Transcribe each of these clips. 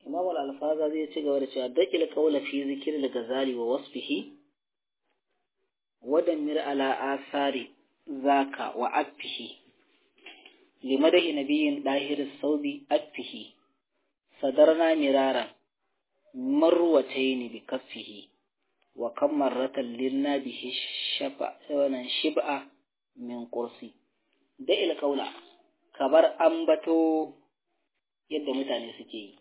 imam al-alfaza zai ci gaba da cewa daƙil qawla fi zikr al-ghazali wa wasfihi wa damir ala asari zaka wa affihi limadahi nabiyyin dahir as-sawbi affihi sadarna miraran marwatayn bi kaffihi wa kam marratan lilna bihi shafa wannan shib'a min qursi da'il qawla kabar ambato yadda mutane suke yi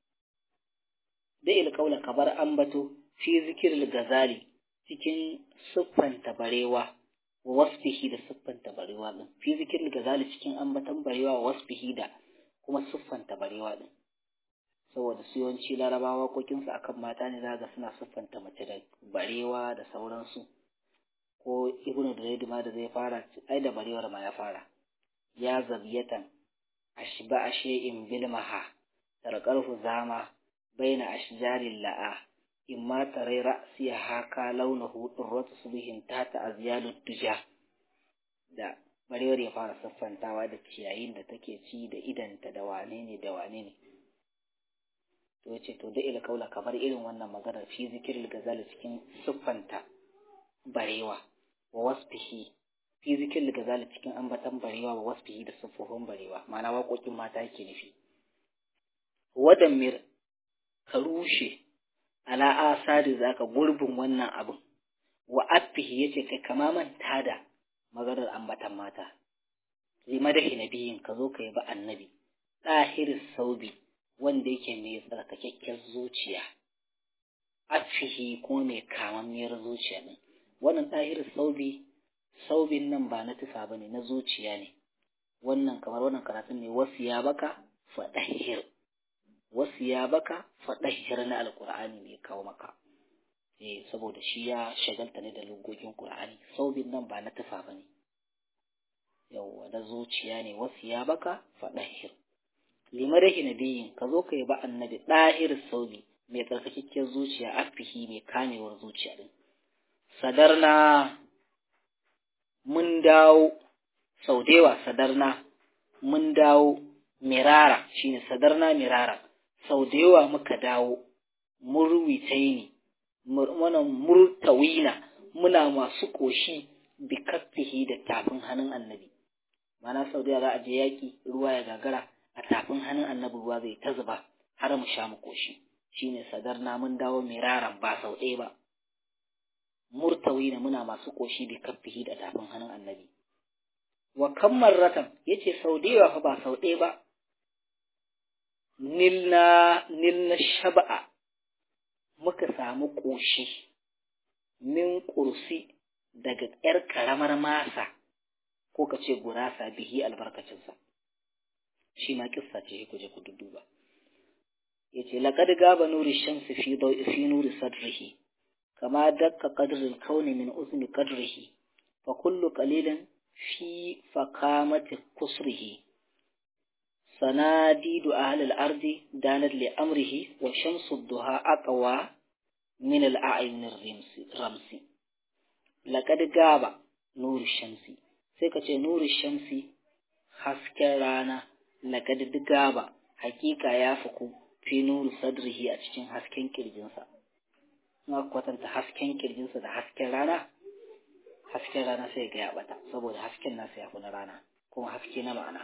da'il qawla kabar ambato fi zikril gazali cikin siffanta barewa wa wasfihi da siffanta barewa din fi zikril gazali cikin ambatan barewa wa wasfihi da kuma siffanta barewa din saboda su yawanci larabawa kokinsu akan mata ne zaga suna siffanta mace da barewa da sauransu ko ibnu da ma da zai fara ai da barewar ma ya fara ya zabiyatan ashba ashay'in bilmaha tarqarhu zama baina ashjaril la'a imma tarai ra'siya haka launahu durratu subhin tata azyalud duja da barewar ya fara siffantawa da ciyayin da take ci da idanta da wane ne da wane ne to yace to da ila kaula kamar irin wannan magana fi zikril gazali cikin siffanta barewa wa wasfihi fi zikril gazali cikin ambatan barewa wa wasfihi da siffofin barewa ma'ana waƙoƙin mata yake nufi wadammir ka rushe ala asari zaka gurbin wannan abin wa affihi yace kai kama manta da maganar ambatan mata limadahi nabiyin ka zo ka yi ba annabi ɗahiris saubi wanda yake mai tsarkakakken zuciya afihi kuma mai kamammiyar zuciya ne wannan ɗahir saubi saubin nan ba na tufa ba ne na zuciya ne wannan kamar wannan karatun ne wasu ya baka faɗahir wasu ya baka faɗahir na alƙur'ani ne kawo maka eh saboda shi ya shagalta ne da lugogin ƙur'ani saubin nan ba na tufa ba ne yawwa na zuciya ne wasu ya baka faɗahir limadahi nabiyin ka zo ka yi ba annabi ɗahir saubi mai tsarkakakken zuciya afihi mai kamewar zuciya din sadarna mun dawo sau da yawa sadarna mun dawo mirara shine sadarna mirara sau da yawa muka dawo murwitai ne muna murtawina muna masu ƙoshi bi kaffihi da tafin hannun annabi mana sau da yawa za a je yaƙi ruwa ya gagara a tafin hannun annabi ruwa zai ta zuba har mu sha mu koshi shine sadarna mun dawo miraran ba sau ɗaya ba murtawi na muna masu koshi bi kaffihi da tafin hannun annabi wa kammar ratan yace sau da yawa fa ba sau ɗaya ba nilna nilna shaba'a muka samu koshi min kursi daga ƴar karamar masa ko ka ce gurasa bihi albarkacinsa shi ma kissa ce ku je ku dudduba yace laqad gaba nuri shamsi fi dawi fi nuri sadrihi kama dakka qadrul kauni min uzni qadrihi fa kullu qalilin fi fakamati kusrihi sanadidu ahli al-ardi danat li amrihi wa shamsu duha aqwa min al-a'yun ramsi laqad gaba nuri shamsi sai ka ce nuri shamsi hasken rana laqad digaba hakika ya fuku fi nuru sadrihi a cikin hasken kirjinsa na kwatanta hasken kirjinsa da hasken rana hasken rana sai ga ya bata saboda hasken nasa ya fi na rana kuma haske na ma'ana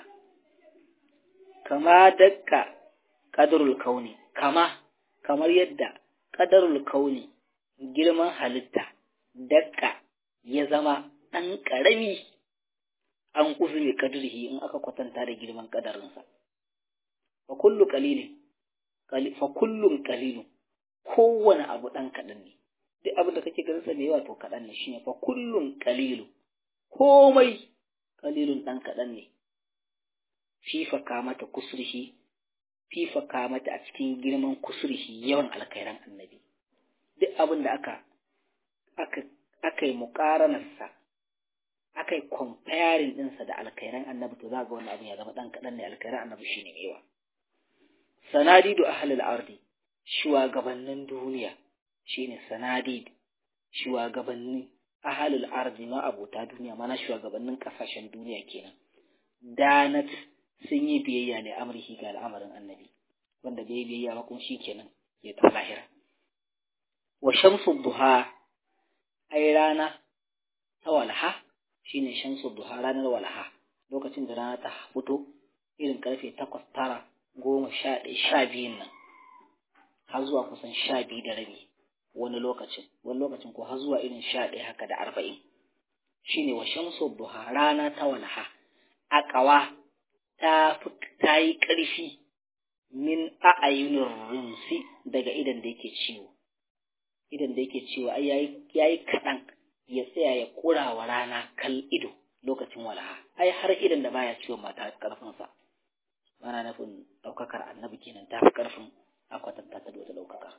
kama dakka qadarul kauni kama kamar yadda qadarul kauni girman halitta dakka ya zama ɗan ƙarami an uzuri kadrihi in aka kwatanta da girman kadarinsa fa kullu qalilin fa kullun qalilun kowane abu dan kadan ne duk abin da kake ganin sa da yawa to kadan ne shine fa kullun qalilu komai qalilun dan kadan ne fifa kamata kusrihi fifa kamata a cikin girman kusrihi yawan alkhairan annabi duk abin da aka aka aka yi muƙaranarsa aka yi comparing ɗinsa da alkhairan annabi to za ga wani abin ya zama ɗan kaɗan ne alkhairan annabi shi ne yawa sanadidu ahlul ardi shugabannin duniya shine sanadid shugabannin ahlul ardi ma abota duniya mana shugabannin kasashen duniya kenan danat sun yi biyayya ne amrihi ga al'amarin annabi wanda bai biyayya ba kuma shikenan ya tafi lahira wa shamsu duha ai rana ta walha shine shamsu duha ranar walha lokacin da rana ta fito irin karfe takwas tara goma sha ɗaya sha biyun nan har zuwa kusan sha biyu da rabi wani lokacin wani lokacin ko har zuwa irin sha ɗaya haka da arba'in shine wa shamsu duha rana ta walha aqawa ta ta yi ƙarfi min a'ayunin rumsi daga idan da yake ciwo idan da yake ciwo ai yayi yayi kaɗan ya tsaya ya ƙura wa rana kal ido lokacin walaha ai har idan da baya ciwon mata ƙarfin sa ana nufin ɗaukakar annabi kenan ta fi ƙarfin a kwatanta ta da wata ɗaukaka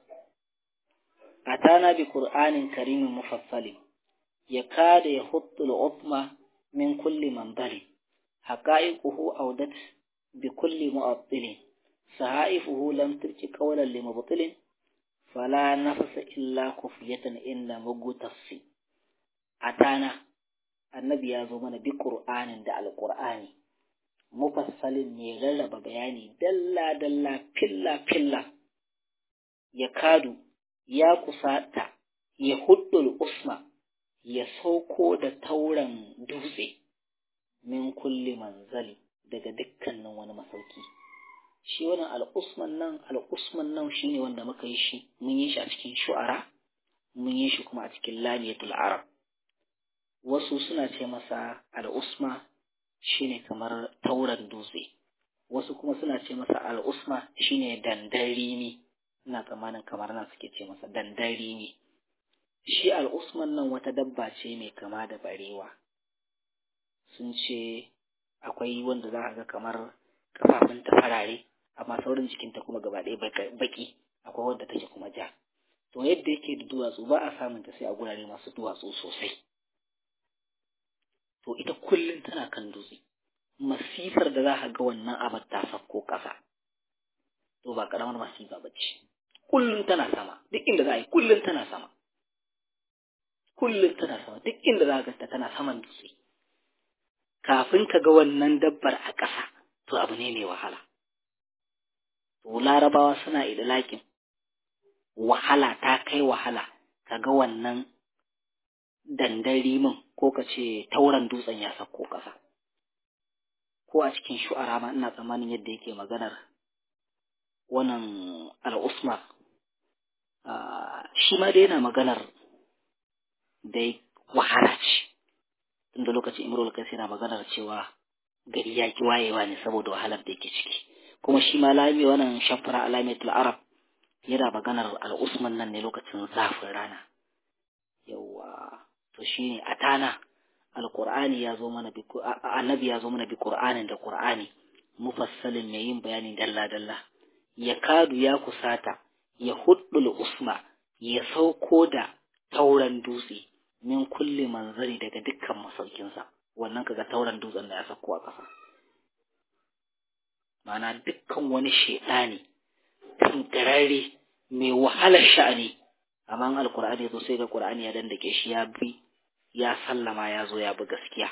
atana bi qur'anin karimin mufassalin yakada yahuttu al-utma min kulli manbali haqa'iquhu awdat bi kulli mu'attilin sahaifuhu lam turki qawlan li mubtilin fala nafsa illa kufiyatan inda mugutassi atana annabi ya zo mana bi qur'anin da alqur'ani mufassalin ne rarraba bayani dalla dalla filla filla ya kadu ya kusata ya huddul usma ya sauko da tauran dutse min kulli manzali daga dukkanin wani masauki shi wannan al'usman nan al'usman nan shine wanda muka yi shi mun yi shi a cikin shu'ara mun yi shi kuma a cikin lamiyatul arab wasu suna ce masa al'usma shine kamar tauran dutse wasu kuma suna ce masa al'usma shine dandarimi ina tsammanin kamar nan suke ce masa dandarimi shi al'usman nan wata dabba ce mai kama da barewa sun ce akwai wanda za a ga kamar kafafun ta farare amma saurin jikinta kuma gaba ɗaya baki akwai wanda take kuma ja to yadda yake da duwatsu ba a samun ta sai a gurare masu duwatsu sosai to ita kullum tana kan dutse masifar da za a ga wannan abar ta sauko ƙasa to ba ƙaramar masifa ba ce kullum tana sama duk inda za a yi kullum tana sama kullum tana sama duk inda za a gasta tana saman dutse kafin ka ga wannan dabbar a ƙasa to abu ne mai wahala to larabawa suna idlakin wahala ta kai wahala ka ga wannan dandari min ko ka ce tauran dutsen ya sauko ƙasa ko a cikin shu'ara ma ina tsammanin yadda yake maganar wannan al'usma shi ma dai yana maganar dai wahala ce tunda lokacin imrul kai yana maganar cewa gari ya ki wayewa ne saboda wahalar da yake ciki kuma shi ma lami wannan shafara alamatul arab yana maganar al'usman nan ne lokacin zafin rana yawa to shine atana alqur'ani ya zo mana bi annabi ya zo mana bi qur'anin da qur'ani mufassalin mai yin bayani dalla dalla ya kadu ya kusata ya huddul usma ya sauko da tauran dutse min kulli manzari daga dukkan masaukinsa wannan kaga tauran dutsen da ya sauko a ƙasa mana dukkan wani shaidani tangararre mai wahalar sha'ani amma alkur'ani zo sai ga qur'ani ya dandake shi ya bi ya sallama ya zo ya bi gaskiya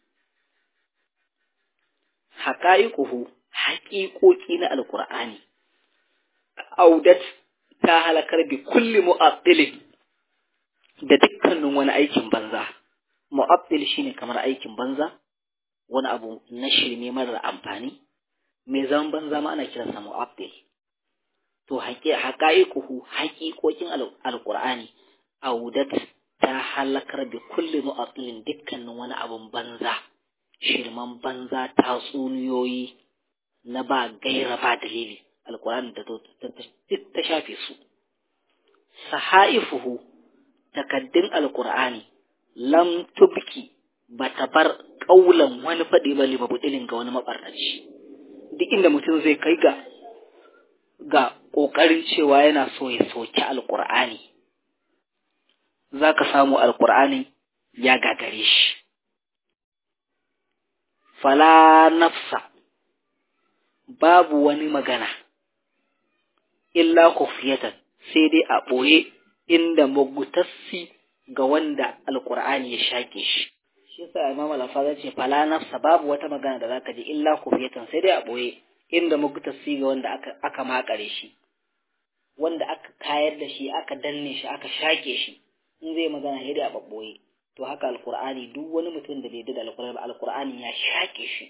haqa'iquhu haƙiƙoƙi na alkur'ani audat ta halakar bi kulli mu'attilin da dukkanin wani aikin banza mu'attil shine kamar aikin banza wani abu na shirme marar amfani mai zaman banza ma ana kiransa mu'attil to haƙa'iquhu haƙiƙoƙin alƙur'ani audat ta halakar bi kulli mu'attilin dukkanin wani abun banza shirman banza tatsuniyoyi na ba gaira ba dalili alƙur'ani da ta shafe su sahaifuhu takaddun alƙur'ani lam tubki ba ta bar ƙaulan wani faɗi ba libabudilin ga wani maɓarnaci duk inda mutum zai kai ga ga ƙoƙarin cewa yana so ya soki alƙur'ani za ka samu alƙur'ani ya gagare shi fala nafsa babu wani magana illa kufiyatan sai dai a ɓoye inda magutassi ga wanda alƙur'ani ya shaƙe shi shi yasa imam al-faza ce fala nafsa babu wata magana da zaka ji illa kufiyatan sai dai a ɓoye inda muktasi ga wanda aka aka makare shi wanda aka kayar da shi aka danne shi aka shake shi in zai magana sai dai a babboye to haka alqur'ani duk wani mutum da bai da alqur'ani ba alqur'ani ya shake shi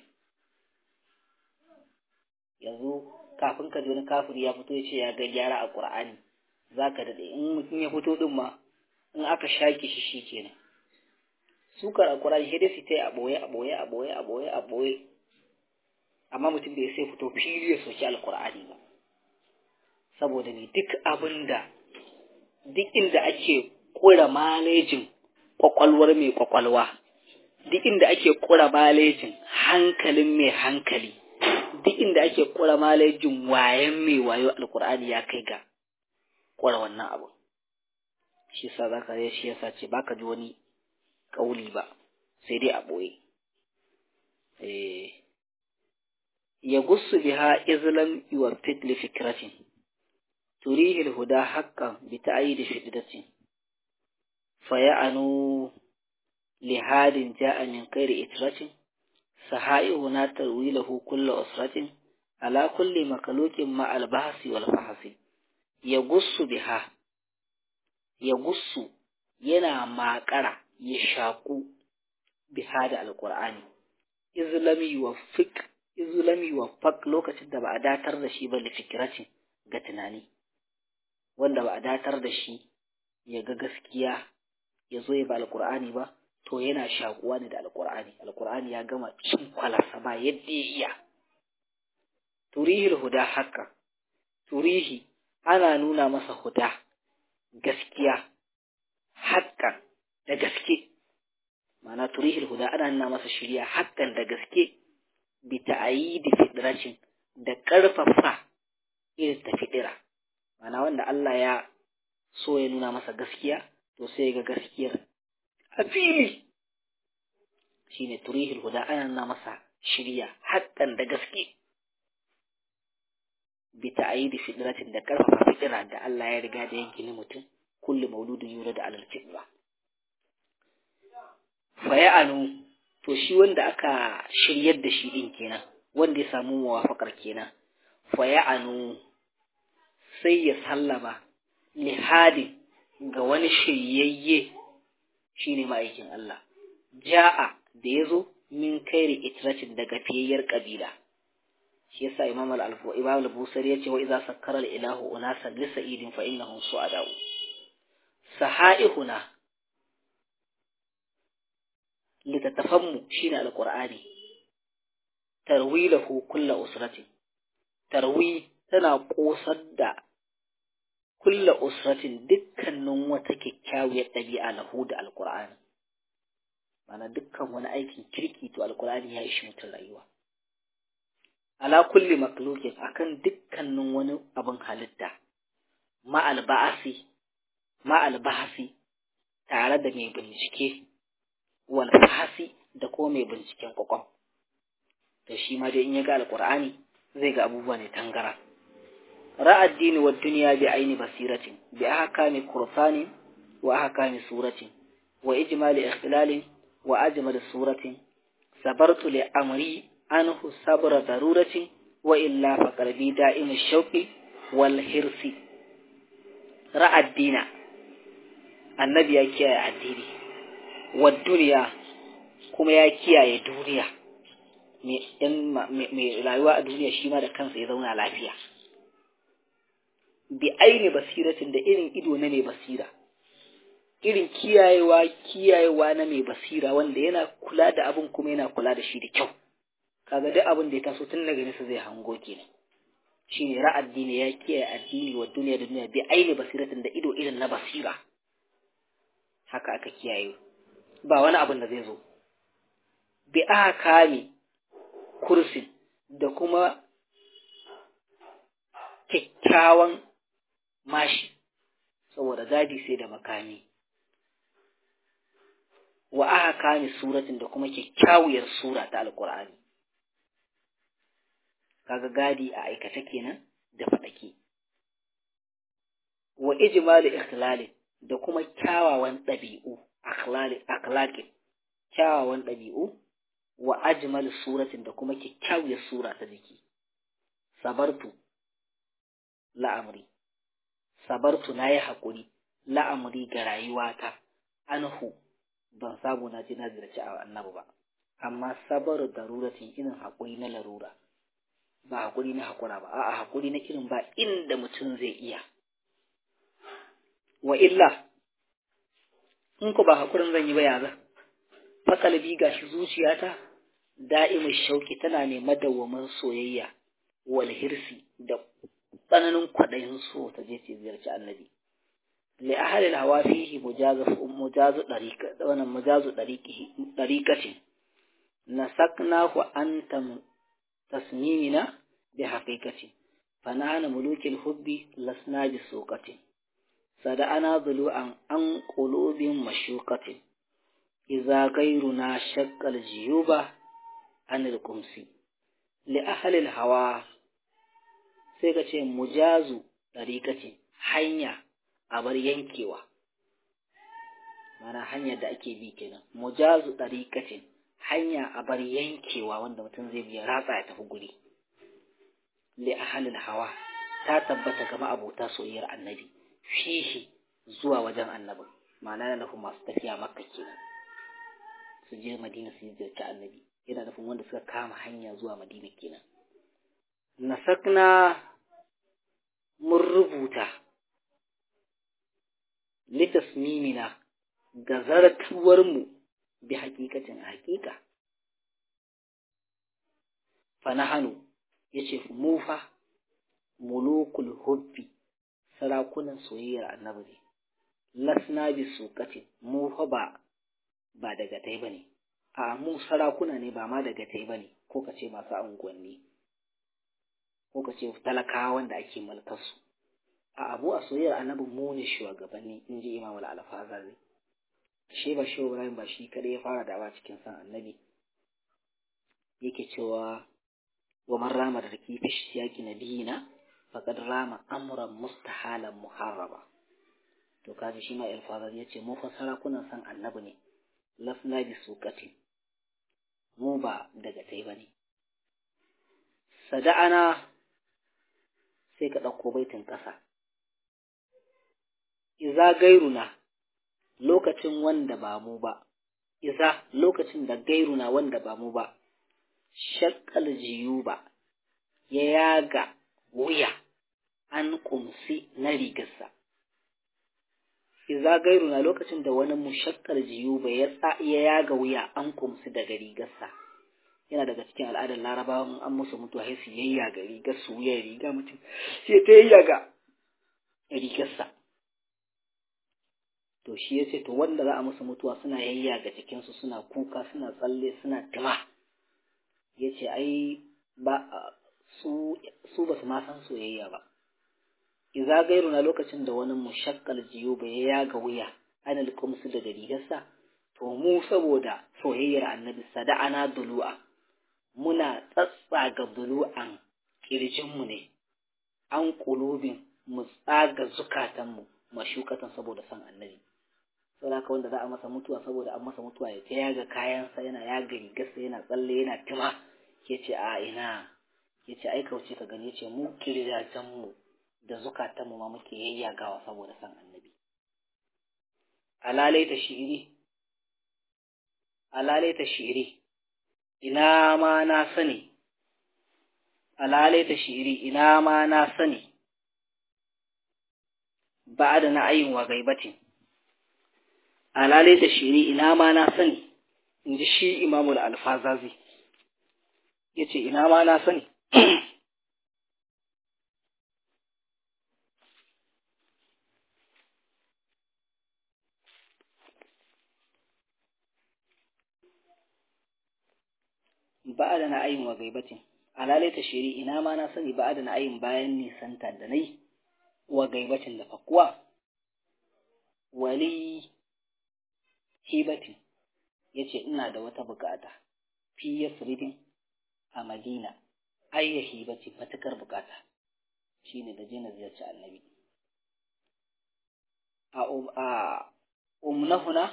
yanzu kafin ka ji wani kafiri ya fito ya ce ya ga gyara a qur'ani zaka dade in mutum ya fito din ma in aka shake shi shikenan sukar alqur'ani sai dai su tai a boye a boye a boye a boye a boye amma mutum bai sai fito fili ya soki alqur'ani ba saboda ne duk abinda duk inda ake kura malejin kwakwalwar mai kwakwalwa duk inda ake kura malejin hankalin mai hankali duk inda ake kura malejin wayan mai wayo alkur'ani ya kai ga kura wannan abu shi sa za ka shi yasa ce baka ji wani kauli ba sai dai a ɓoye ya gussu biha izlam yuwa fitli fikratin turihi huda haqqan bi ta'yid fitratin faya'anu lihadin ja'a min ghairi itratin sahaihu na tarwilahu kullu usratin ala kulli makhluqin ma al-bahsi wal fahsi ya gussu biha ya gussu yana makara ya shaku biha da alqur'ani izlami yuwaffiq izlami yuwaffaq lokacin da ba a datar da shi ba li fikratin ga tunani wanda ba a datar da shi ya ga gaskiya ya zo ya ba alkur'ani ba to yana shakuwa ne da alkur'ani alkur'ani ya gama cin kwalarsa ba yadda ya iya turihil huda haka turihi ana nuna masa huda gaskiya hakan da gaske ma'ana turihil huda ana nuna masa shirya hakan da gaske bi ta'ayidi fidracin da ƙarfafa irin ta fidira ma'ana wanda Allah ya so ya nuna masa gaskiya to sai ga gaskiyar a fili shine turihil huda ana nuna masa shirya haƙƙan da gaske bi ta'ayidi fidratin da karfafa fitira da Allah ya riga da yanke ni mutum kullu mauludin yura da alal fitra fa ya'anu to shi wanda aka shiryar da shi din kenan wanda ya samu muwafaqar kenan fa ya'anu sai ya sallama lihadin ga wani shiryayye shine ma'aikin Allah ja'a da yazo min kairi itratin daga fiyayyar kabila shi yasa imam al-alfu imam al-busari yace wa idza sakkara al-ilahu unasan li sa'idin fa innahum su'adau sahaihuna litatafammu shine al-qur'ani tarwilahu kullu usratin tarwi tana kosar da kulla usratin dukkanin wata kyakkyawar ɗabi'a lahu da alkur'ani mana dukkan wani aikin kirki to alkur'ani ya ishi mutum rayuwa ala kulli maklukin akan dukkanin wani abin halitta ma'al ba'asi ma'al bahasi tare da mai bincike wal fahasi da ko mai binciken kwakwam to shi ma dai in ya ga alkur'ani zai ga abubuwa ne tangara رأى الدين والدنيا بعين بصيرة بأحكام قرصان وأحكام سورة وإجمال إخلال وأجمل سورة صبرت لأمري عنه صبر ضرورة وإلا فقلبي دائم الشوق والحرص رأى الدين النبي يكيا الدين والدنيا كما يكيا الدنيا mai rayuwa a duniya shi ma da kansa ya zauna lafiya bi aini basiratin da irin ido na mai basira irin kiyayewa kiyayewa na mai basira wanda yana kula da abin kuma yana kula da shi da kyau kaga duk abin da ya taso tun daga nesa zai hango kenan shine ra'ad dini ya kiyaye addini wa duniya da duniya bi aini basiratin da ido irin na basira haka aka kiyaye ba wani abin da zai zo bi kame kursin da kuma kyakkyawan mashi saboda gadi sai da makami wa aka kame suratin da kuma kyakkyawiyar sura ta alkur'ani kaga gadi a aikace kenan da faɗake wa ijmali ikhlali da kuma kyawawan ɗabi'u akhlaqi kyawawan ɗabi'u wa ajmal suratin da kuma kyakkyawiyar sura ta jiki sabartu la'amri sabartu na yi haƙuri la'amri ga rayuwata anhu ban samu na ji na ziyarci a annabi ba amma sabar daruratin irin haƙuri na larura ba haƙuri na haƙura ba a'a haƙuri na irin ba inda mutum zai iya wa illa in ku ba haƙurin zan yi ba yaza fakalbi gashi zuciyata da'imin shauki tana ne madawwamin soyayya wal hirsi da tsananin kwaɗayin so ta je ce ziyarci annabi li ahalil hawa fihi mujazu mujazu dariqa wannan mujazu dariqihi dariqatin nasaknahu antam tasmimina bi haqiqati fanahana mulukil hubbi lasna bi suqatin sada'ana dhulu'an an qulubin mashuqatin idza ghayruna shaqqal jiyuba anil qumsi li ahalil hawa sai ka ce mujazu dariqatin hanya a bar yankewa mana hanyar da ake bi kenan mujazu dariqatin hanya a bar yankewa wanda mutum zai biya ratsa ya tafi guri li ahalil hawa ta tabbata kama abota soyayyar annabi fihi zuwa wajen annabi ma'ana yana nufin masu tafiya makka kenan su je madina su ziyarci annabi yana nufin wanda suka kama hanya zuwa madina kenan nasakna mun rubuta litasmimina ga zartuwarmu bi hakikacin hakika fanahanu ya ce mu fa mulukul hubbi sarakunan soyayyar annabi ne lasna bi suqatin mu fa ba ba daga tai bane a mu sarakuna ne ba ma daga tai bane ko ka ce masu unguwanni ko ka ce talakawa wanda ake mulkar su a abu a soyayyar annabi mu ne shugabanni in ji imam al-alfazazi shi ba shi Ibrahim ba shi kadai ya fara dawa cikin san annabi yake cewa wa man rama da raki fi siyaki nabiyina faqad rama amran mustahalan muharraba to kaji shi ma alfazar yace mu fa sarakunan san annabi ne lasna bi suqati mu ba daga tai bane sada'ana sai ka ɗauko baitin ƙasa iza gairuna lokacin wanda ba mu ba, iza lokacin da gairuna wanda ba mu ba, shakkal jiyu ba, ya yaga wuya an kumsi na rigarsa. Iza gairuna lokacin da wani mu shakkal jiyu ba ya yaga wuya an kumsi daga rigarsa. Yana daga cikin al'adar larabawan an musu mutuwa sai su yayyaga rigar su wuyan riga mutum sai ta yayyaga rigarsa. to shi ya ce to wanda za a musu mutuwa suna yayyaga jikinsu suna kuka suna tsalle suna tima ya ce ai ba su su ba su ma san soyayya ba iza gairu na lokacin da wani mushakkal jiyo ba ya yaga wuya ana likumsu daga rigarsa to mu saboda soyayyar annabi sada'ana dulu'a muna tsatsaga dulu'an kirjinmu ne an kulubin mu tsaga zukatanmu mashukatan saboda san annabi sai haka wanda za a masa mutuwa saboda an masa mutuwa ya ta yaga kayansa yana yaga rigarsa yana tsalle yana tima ke ce a ina ya ce ai kauce ka gani ya ce mu kirjajenmu da zukatanmu ma muke yayyagawa saboda san annabi alalai ta shiri alalai ta shiri ina ma na sani alalai ta shiri ina ma na sani ba da na'ayin wa gaibatin alalai da shiri ina ma na sani in ji shi imamul alfazazi ya ce ina ma na sani ba da na'ayin wa gaibatin alalai ta shiri ina ma na sani ba da na'ayin bayan nisanta da nai wa gaibacin da fakuwa wali hibatin ya ce ina da wata bukata fi yasridin a madina ayya hibati matukar bukata shine da je na ziyarci annabi a umnahuna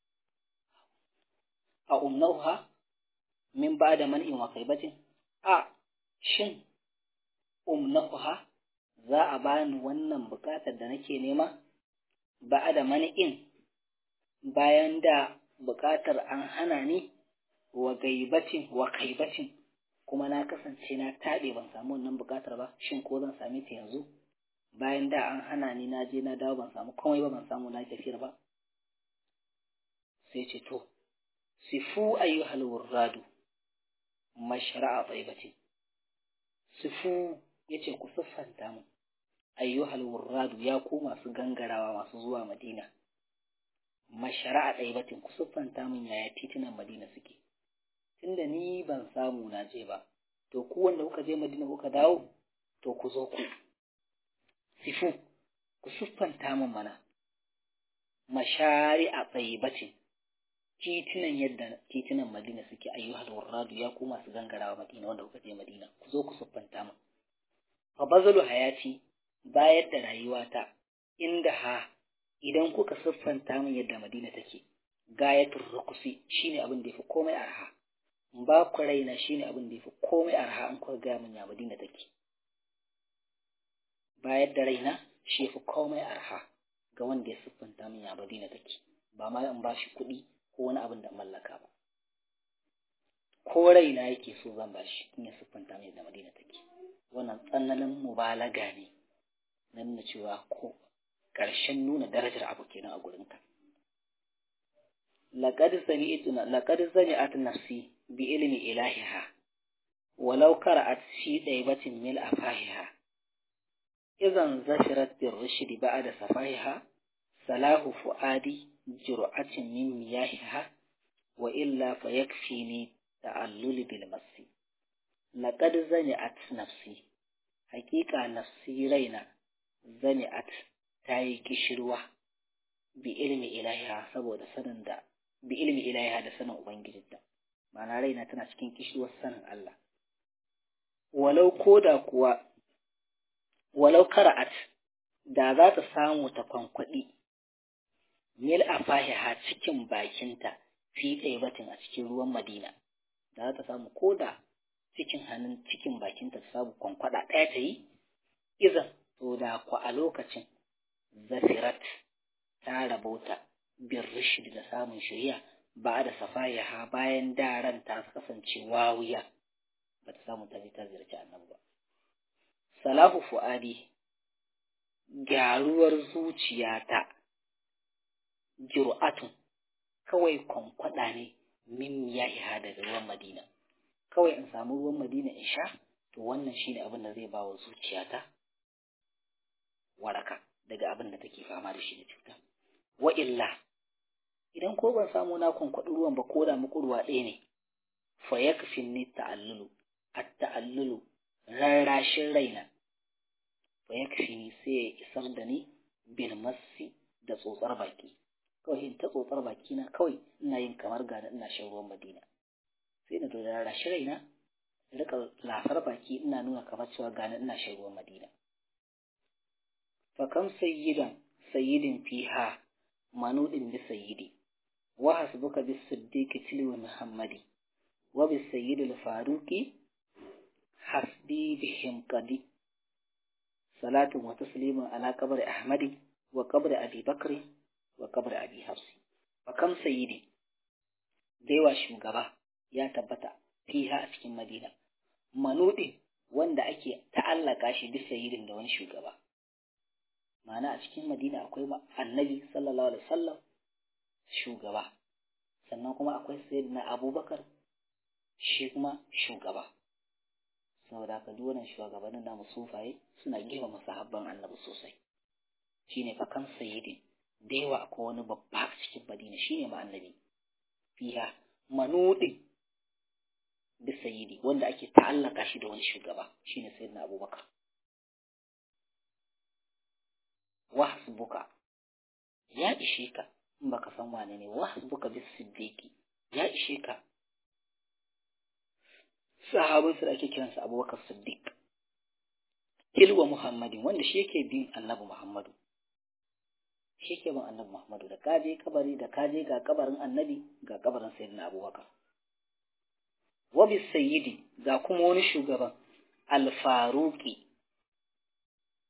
a umnahuha min ba da man'in wa kaibatin a shin umnaha za a bani wannan bukatar da nake nema ba da mani'in bayan da bukatar an hana ni wa gaibacin wa kaibacin kuma na kasance na taɓe ban samu wannan bukatar ba shin ko zan same ta yanzu bayan da an hana ni na je na dawo ban samu komai ba ban samu na tafiyar ba sai ce to sifu ayyuhal wurradu mashra'a taibatin sifu yace ku siffanta mu ayyuhal wurradu ya ku masu gangarawa masu zuwa madina mashara'a taibatin ku siffanta min yaya titunan madina suke tunda ni ban samu na je ba to ku wanda kuka je madina kuka dawo to ku zo ku sifu ku siffanta min mana mashari'a taibatin titunan yadda titunan Madina suke ayyuhal warradu ya ku masu gangarawa Madina wanda kuka je Madina ku zo ku siffanta mu fa bazalu hayati bayar da rayuwata inda ha idan kuka siffanta min yadda Madina take gayatul rukusi shine abin da yafi komai arha ba ku raina shine abin da yafi komai arha an kuka ga min ya Madina take bayar da raina shi yafi komai arha ga wanda ya siffanta min ya Madina take ba ma in ba shi kuɗi ko wani abin da mallaka ba ko raina yake so zan ba shi in ya siffanta mai da madina take wannan tsananin mubalaga ne na nuna cewa ko ƙarshen nuna darajar abu kenan a gurinka laqad sami'tuna laqad sami'at nafsi bi ilmi ilahiha walau qara'at fi daybatin mil afahiha idan zashirat bir rushdi ba'da safahiha salahu fuadi jur'atin min miyahiha wa illa fayakfini ta'allul bil masi laqad zani'at nafsi haqiqa nafsi raina zani'at tayi kishirwa bi ilmi ilahiha saboda sanin da bi ilmi ilahiha da sanin ubangijinta ma'ana raina tana cikin kishirwar sanin Allah walau koda kuwa walau kara'at da za ta samu ta kwankwaɗi mil a fahiha cikin bakinta fi batin a cikin ruwan madina da za ta samu ko da cikin hannun cikin bakinta ta samu kwankwada ɗaya ta yi izan to da ku a lokacin zafirat ta rabauta bin rishid da samun shirya ba da safayaha bayan daren ta kasance wawiya ba ta samu ta ta ziyarci annabi ba salahu fu'adi gyaruwar zuciyata jur'atun kawai kwankwada ne min yahiha daga ruwan madina kawai in samu ruwan madina in sha to wannan shine abin da zai ba wa zuciyata waraka daga abin da take fama da shi da cuta wa illa idan ko ban samu na kwankwaɗi ruwan ba ko da muku ruwa ɗaya ne fa yakfin ni ta'allulu at ta'allulu rarrashin raina fa yakfini sai ya isar da ni bil massi da tsotsar baki kawai in ta tsotsar baki na kawai ina yin kamar gani ina shan ruwan madina sai na to da rashi raina rika lafar baki ina nuna kamar cewa gani ina shan ruwan madina fa kam sayyidan sayyidin fiha manudin bi sayyidi wa hasbuka bis siddiqi tilwa muhammadi wa bis sayyid al faruqi hasbi bihim qadi salatu wa taslimu ala qabri ahmadi wa qabri abi bakri wa kabar abi hafsi wa kam sayyidi daiwa shugaba ya tabbata fiha a cikin madina manudi wanda ake ta'allaka shi bisa sayyidin da wani shugaba ma'ana a cikin madina akwai annabi sallallahu alaihi wasallam shugaba sannan kuma akwai sayyidina abubakar shi kuma shugaba saboda haka duk wannan shugabannin namu sufaye suna girmama sahabban annabi sosai shine fa kan sayyidin da yawa akwai wani babba a cikin madina shine ma annabi fiha manudin da sayyidi wanda ake ta'allaka shi da wani shugaba shine sayyidina abubakar wahsbuka ya ishe ka in baka san wane ne wahsbuka bis siddiqi ya ishe ka sahabin su da ake kiransa abubakar siddiq tilwa muhammadin wanda shi yake bin annabi muhammadu shi ke bin annabi Muhammadu da kaje kabari da kaje ga kabarin annabi ga kabarin sayyidina Abubakar. Wa bis sayyidi ga kuma wani shugaban alfaruki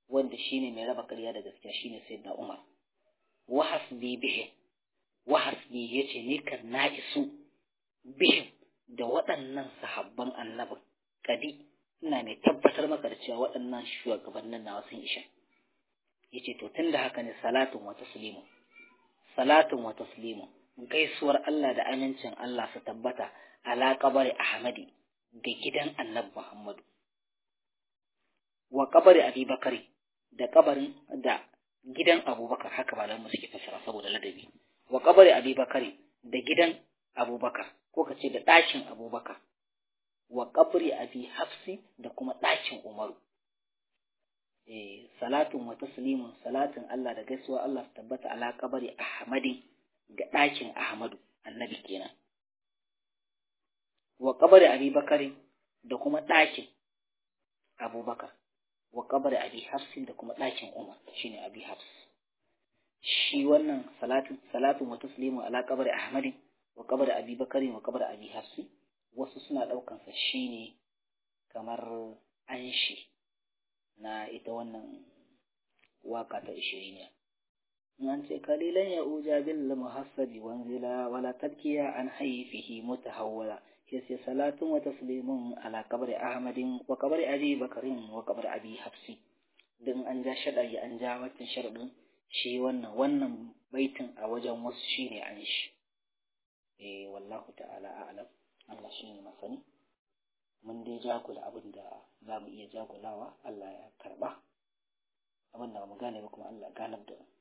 wanda shine mai raba ƙarya da gaskiya shine sayyidina Umar wa hasbi bihi wa hasbi yace ni kan na isu bihi da waɗannan sahabban annabin kadi ina mai tabbatar maka da cewa waɗannan shugabannin nawa sun isha yace to tunda haka ne salatun wa taslimu salatun wa taslimu gaisuwar Allah da amincin Allah su tabbata ala kabari Ahmadi ga gidan Annabi Muhammadu wa kabari Abi Bakari da kabarin da gidan Abubakar haka ba mu suke fasara saboda ladabi wa kabari Abi Bakari da gidan Abubakar ko ka ce da ɗakin Abubakar wa kabari Abi Hafsi da kuma ɗakin Umaru eh salatun wa taslimun salatin Allah da gaisuwa Allah su tabbata ala kabari Ahmadi ga ɗakin Ahmadu annabi kenan wa kabari Abi Bakari da kuma ɗakin Abubakar wa kabari Abi Hafsin da kuma ɗakin Umar shine Abi Hafs shi wannan salatin salatun wa taslimun ala kabari Ahmadi wa kabari Abi Bakari wa kabari Abi Hafsi wasu suna ɗaukan sa shine kamar anshi na ita wannan waka ta ishiriniya an ce kalilan ya uja bil muhassabi wanzila wala tabkiya an haifihi mutahawwala yace salatun wa taslimun ala qabri ahmadin wa qabri abi bakarin wa qabri abi hafsi din an ja shadari an ja watan sharadin shi wannan wannan baitin a wajen wasu shine an shi eh wallahu ta'ala a'lam Allah shine masani mun dai jagula abin da za mu iya jagulawa Allah ya karba abin da ba mu gane ba kuma Allah ganar da mu